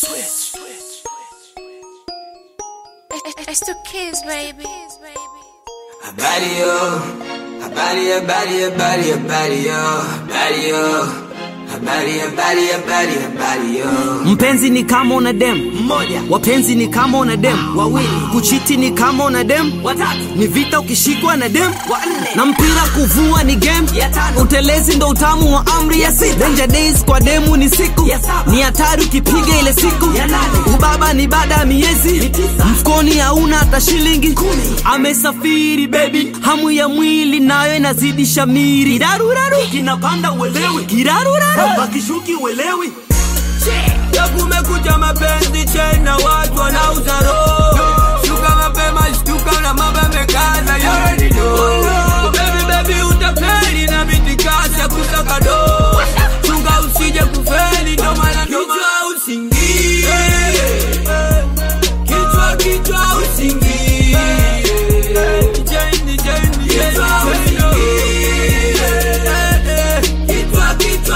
It's the kids, baby. Habari yo, habari habari habari habari yo, habari yo, habari habari habari habari yo. Mpenzi ni kama una dem mmoja, wapenzi ni kama una dem wawili, kuchiti ni kama una dem watatu, ni vita ukishikwa na dem wanne, na mpira kuvua ni game ya tano, utelezi ndo utamu wa amri ya sita, danger days kwa demu ni siku ya saba, ni hatari ukipiga ile siku ya nane, ubaba ni baada ya miezi mfukoni hauna hata shilingi kumi, amesafiri baby, hamu ya mwili nayo inazidi shamiri, kiraruraru kinapanda uelewi, kiraruraru akishuki uelewi ya kumekuja mapenzi chena watu wanauza roho shuka mapema shtuka na mambo yamekaza yoni baby baby utapeli na mitikasi ya kusaka do chunga usije kufeli ndo maana kichwa usingie kichwa kichwa usingie Jeni, jeni, kichwa usingie kichwa kichwa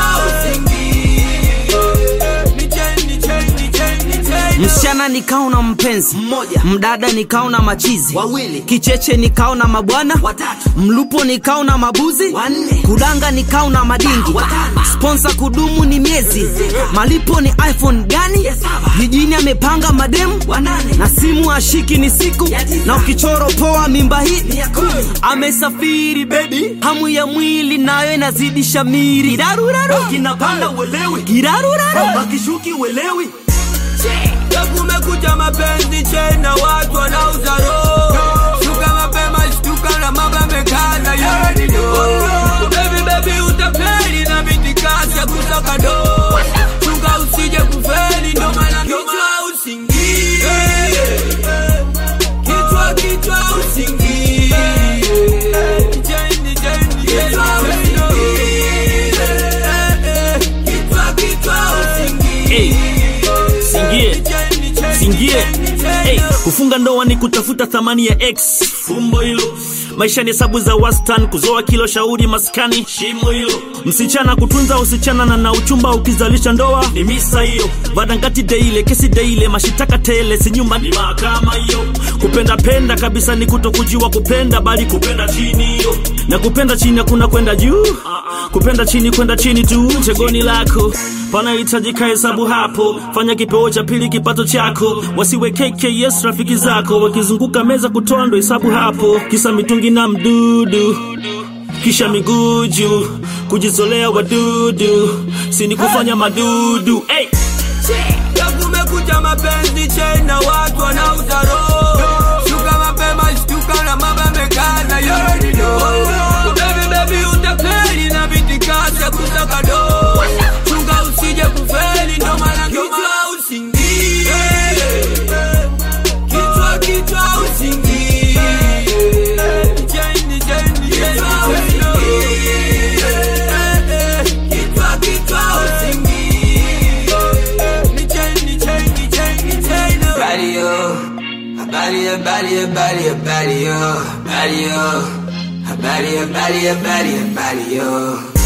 usingie msichana nikao na mpenzi Mmoja. mdada nikao na machizi Wawili. kicheche nikao na mabwana Watatu. mlupo nikao na mabuzi Wanne. kudanga nikao na madingi Watano. sponsa kudumu ni miezi malipo ni iphone gani saba. jijini amepanga mademu Wanane. na simu ashiki ni siku Ya tisa. na ukichoro poa mimba hii ya kumi. amesafiri bebi hamu ya mwili nayo inazidi shamiri kiraruraru kinapanda uelewi kiraruraru akishuki uelewi ya kumekuja mapenzi chena watu wanauza roho shuka mapema shtuka na mambo yamekaza yoni baby baby utapeli na mitikasi ya kusaka do chunga usije kufeli ndo maana kichwa usingie kichwa kichwa usingie Jeni, jeni, kichwa usingie kichwa kichwa usingie singie singie hey, kufunga ndoa ni kutafuta thamani ya x fumbo hilo maisha ni hesabu za wastan kuzoa kilo shauri maskani shimo hilo msichana kutunza usichana na na uchumba ukizalisha ndoa ni misa hiyo vadangati deile kesi deile mashitaka tele si nyumba ni mahakama hiyo kupenda penda kabisa ni kutokujiwa kupenda bali kupenda chini hiyo na kupenda chini hakuna kwenda juu kupenda chini kwenda chini tu chegoni lako panahitajika hesabu hapo fanya kipeo cha pili kipato chako wasiwekeke yes rafiki zako wakizunguka meza kutoa ndo hesabu hapo kisa mitungi na mdudu kisha miguju kujizolea wadudu sini kufanya madudu hey! ya kumekuja mapenzi chena watu wanauza roho shuka mapema shtuka na mambo yamekaza yoni baby baby utapeli na mitikasi ya kusaka do chunga usije kufeli ndo maana kichwa usingie kichwa kichwa usingie Jeni, jeni, kichwa usingie kichwa kichwa usingie Habari yo, habari habari habari habari yo, habari yo, habari habari habari habari yo.